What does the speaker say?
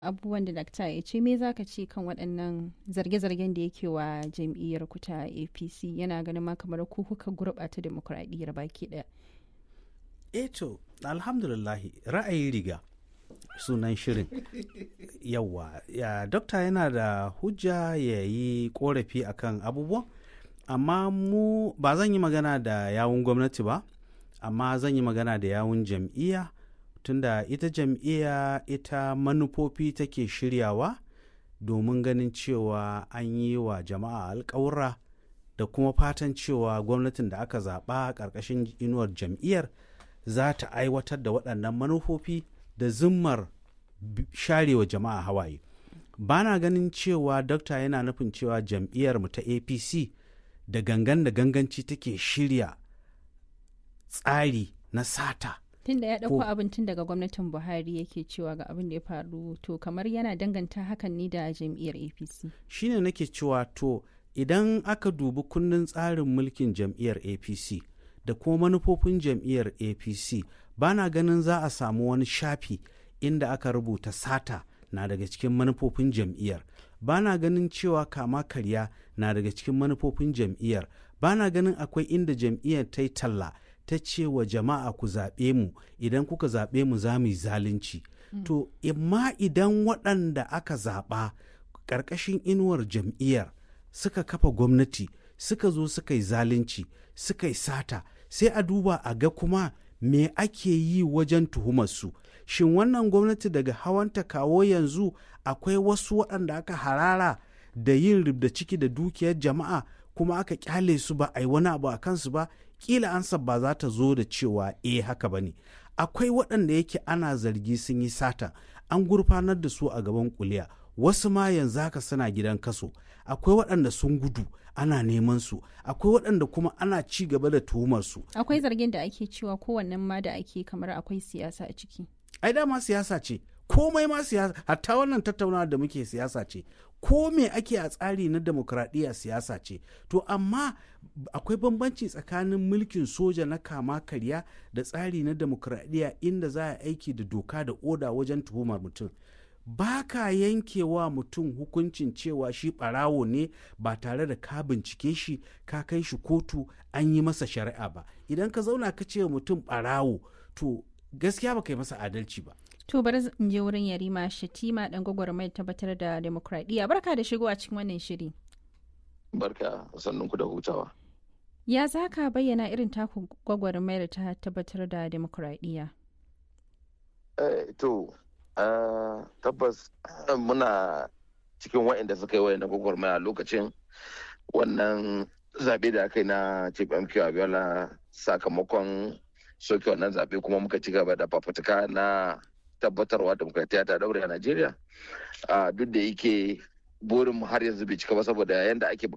abubuwan da dakta ya ce me zaka ce kan waɗannan zarge-zargen da yake wa jam'iyyar ku ta apc yana ganin ma kamar ku kuka gurɓata demokuraɗiyyar baki ɗaya eh to alhamdulillahi ra'ayi riga sunan shirin yawa ya dokta yana da hujja ya yi korafi akan abubuwan amma mu ba zan yi magana da yawun gwamnati ba amma zan yi magana da yawun jam'iyya tunda ita jam'iyya ita manufofi take shiryawa domin ganin cewa an yi wa jama'a alkawura da kuma fatan cewa gwamnatin da aka zaɓa ƙarƙashin inuwar jam'iyyar za ta aiwatar da waɗannan manufofi da zimmar sharewa jama'a hawaye ba na ganin cewa dokta yana nufin cewa jam'iyyar mu ta apc da gangan da ganganci take shirya tsari na sata tunda ya ɗauko abin tun daga gwamnatin buhari yake cewa ga abin da ya faru to kamar yana danganta hakan ne da jam'iyyar apc shine nake cewa to idan aka dubi kundin tsarin mulkin jam'iyyar apc da kuma manufofin jam'iyyar apc ba na ganin za a samu wani shafi inda aka rubuta sata na daga cikin manufofin jam'iyyar ba na ganin cewa kama karya na daga cikin manufofin jam'iyyar ba na ganin akwai inda jam'iyyar ta yi talla ta ce wa jama'a ku zaɓe mu idan kuka zaɓe mu za mu yi zalunci mm. to imma idan waɗanda aka zaɓa ƙarƙashin inuwar jam'iyyar suka kafa gwamnati suka zo suka yi zalunci suka yi sata sai a duba a ga kuma me ake yi wajen tuhumarsu shin wannan gwamnati daga hawanta kawo yanzu akwai wasu waɗanda aka harara da yin ribda ciki da dukiyar jama'a kuma aka kyale su ba a yi wani abu a kansu ba kila ansa ba za ta zo da cewa eh haka ba ne akwai waɗanda yake ana zargi sun yi sata an gurfanar da su a gaban kuliya wasu ma yanzu haka suna gidan kaso akwai waɗanda sun gudu ana neman su akwai waɗanda kuma ana ci gaba da tuhumar su akwai zargin da ake cewa kowannen ma da ake kamar akwai siyasa a ciki ai dama siyasa ce komai ma siyasa hatta wannan tattaunawa da muke siyasa ce ko me ake a tsari na demokradiyya siyasa ce to amma akwai bambanci tsakanin mulkin soja na kama karya da tsari na demokradiyya inda za a aiki da doka da oda wajen tuhumar mutum ba ka yankewa mutum hukuncin cewa shi ɓarawo ne ba tare da ka bincike shi ka kai shi kotu an yi masa shari'a ba idan ka zauna ka ce mutum ɓarawo to gaskiya ba ka yi masa adalci ba to bari in je wurin yarima shatima dan gwagwarmai tabbatar da demokradiyya barka da shigo a cikin wannan shiri barka sannun ku da hutawa ya za ka bayyana irin taku gwagwarmayar ta tabbatar da demokradiyya eh, to Uh, tabbas uh, muna cikin waɗanda suka yi waɗanda gwagwarmaya lokacin wannan zaɓe da aka yi na chief mq abiola sakamakon soke wannan zaɓe kuma muka ci gaba da fafutuka na tabbatarwa demokratiya ta daure a najeriya uh, duk da yake burin har yanzu bai cika ba saboda yadda ake